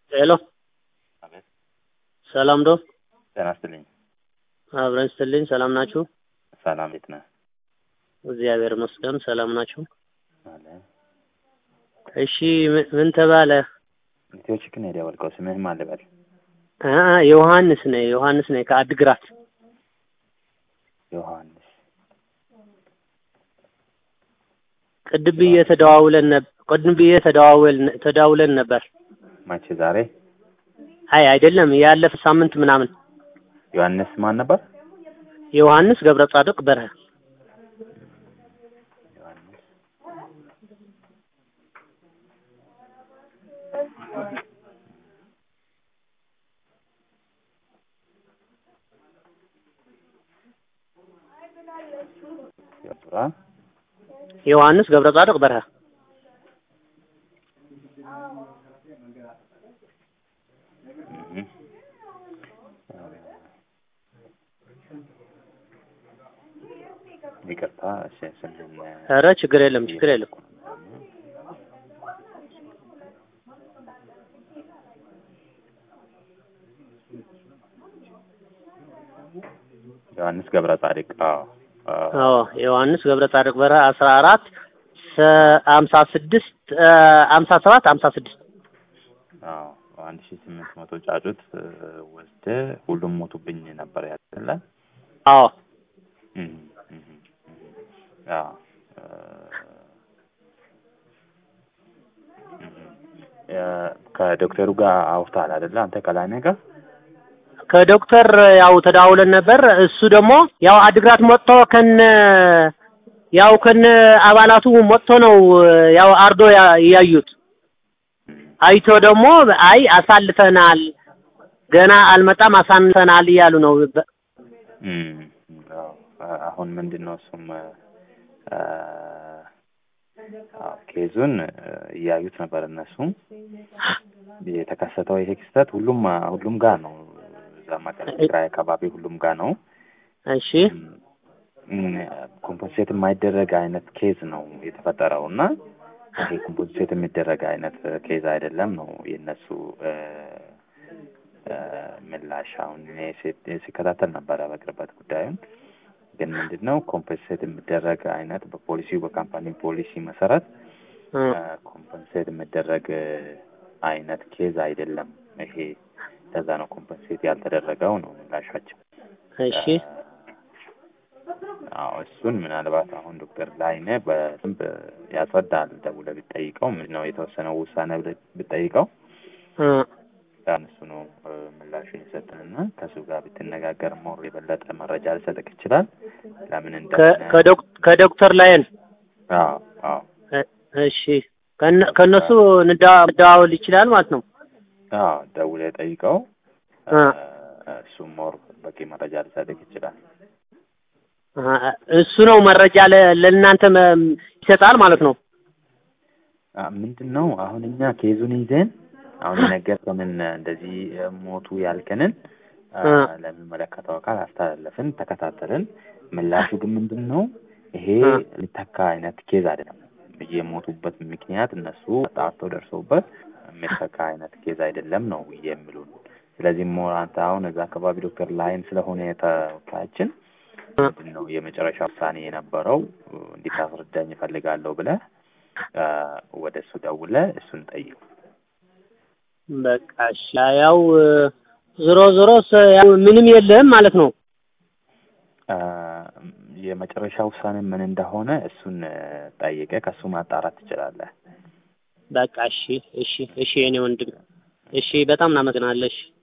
ሄሎ አቤት ሰላም ዶ ጤና ይስጥልኝ። አብረን ስትልኝ ሰላም ናችሁ? ሰላም ቤት ነህ? እግዚአብሔር ይመስገን ሰላም ናችሁ? አለ እሺ ምን- ምን ተባለ? ኢትዮ ቺክን ሄደ ያወልቀው ስምህም ማን ልበል? አ ዮሐንስ ነኝ ዮሐንስ ነኝ ከአድግራት ዮሐንስ ቅድም ብዬ ተደዋውለን ነበር ቅድም ብዬ ተደዋውለን ተደዋውለን ነበር። መቼ? ዛሬ አይ አይደለም ያለፈ ሳምንት ምናምን ዮሐንስ ማን ነበር? ዮሐንስ ገብረ ጻድቅ በርሀ ዮሐንስ ገብራ ዮሐንስ ገብረ ጻድቅ በርሀ እህ ይቅርታ እሺ ስምህን ኧረ ችግር የለም ችግር የለም ዮሐንስ ገብረ ጻድቅ አዎ አዎ አዎ ዮሐንስ ገብረ ጻድቅ በርሀ አስራ አራት ሀምሳ ስድስት ሀምሳ ሰባት ሀምሳ ስድስት አዎ አንድ ሺህ ስምንት መቶ ጫጩት ወስደህ ሁሉም ሞቱብኝ ነበር ያለ አዎ እህ እህ እህ አዎ እ ከዶክተሩ ጋር አውርተሃል አይደለ? አንተ ከላይነህ ጋር ከዶክተር ያው ተደዋውለን ነበር። እሱ ደግሞ ያው አድግራት መጥቶ ከነ ያው ከነ አባላቱ መጥቶ ነው ያው አርዶ ያ- ያዩት። አይቶ ደግሞ አይ አሳልፈናል፣ ገና አልመጣም አሳንፈናል እያሉ ነው። በ- እም፣ አዎ አ- አሁን ምንድን ነው እሱም አ፣ አዎ ኬዙን እ፣ እያዩት ነበር እነሱም የተከሰተው ይሄ ክስተት ሁሉም ሁሉም ጋር ነው። እዛ መቀሌ ትግራይ አካባቢ ሁሉም ጋር ነው። እሺ ኮምፖንሴት የማይደረግ አይነት ኬዝ ነው የተፈጠረው እና ይሄ ኮምፖንሴት የሚደረግ አይነት ኬዝ አይደለም ነው የእነሱ እ፣ እ፣ ምላሽ። አሁን እኔ ሲ- ሲከታተል ነበረ በቅርበት ጉዳዩን ግን ምንድን ነው ኮምፐንሴት የሚደረግ አይነት በፖሊሲው በካምፓኒ ፖሊሲ መሰረት እ፣ ኮምፐንሴት የሚደረግ አይነት ኬዝ አይደለም ይሄ። ለዛ ነው ኮምፐንሴት ያልተደረገው ነው ምላሻቸው። እሺ አዎ እሱን ምናልባት አሁን ዶክተር ላይነ በደንብ ያስረዳል። ደውለህ ብትጠይቀው ምንድን ነው የተወሰነው ውሳኔ ብለህ ብትጠይቀው እ፣ ያን እሱ ነው እ፣ ምላሹን የሰጠንና ከሱ ጋር ብትነጋገር ሞር የበለጠ መረጃ ሊሰጥህ ይችላል። ለምን ከ- እንደሆነ ከዶክ- ከዶክተር ላይን አዎ አዎ እ፣ እሺ ከነ- ከእነሱ እንደዋ- መደዋወል ይችላል ማለት ነው። አዎ ደውለህ ጠይቀው። እ። እሱ ሞር በቂ መረጃ ሊሰጥህ ይችላል። አ፣ እሱ ነው መረጃ ለ- ለእናንተ መ- ይሰጣል ማለት ነው። አ፣ ምንድን ነው አሁን እኛ ኬዙን ይዘን አሁን የነገርከንን እንደዚህ እ፣ ሞቱ ያልከንን አ፣ እ። ለሚመለከተው አካል አስተላለፍን፣ ተከታተልን። ምላሹ ግን ምንድን ነው ይሄ እ። ሊተካ አይነት ኬዝ አይደለም። የሞቱበት ምክንያት እነሱ ጣርተው ደርሰውበት የሚተካ አይነት ኬዝ አይደለም ነው የሚሉን። ስለዚህ ሞር አንተ አሁን እዛ አካባቢ ዶክተር ላይን ስለሆነ ተወካያችን እ፣ ምንድን ነው የመጨረሻ ውሳኔ የነበረው እ፣ እንዲታስረዳኝ እፈልጋለሁ ብለህ አ፣ ወደ እሱ ደውለህ እሱን ጠይቅ። በቃ እሺ። ያው እ፣ ዞሮ ዞሮ ስ- ያው ምንም የለም ማለት ነው። አ፣ የመጨረሻ ውሳኔ ምን እንደሆነ እሱን እ፣ ጠይቀህ ከእሱ ማጣራት ትችላለህ። በቃ እሺ፣ እሺ፣ እሺ የኔ ወንድም እሺ፣ በጣም እናመሰግናለሽ።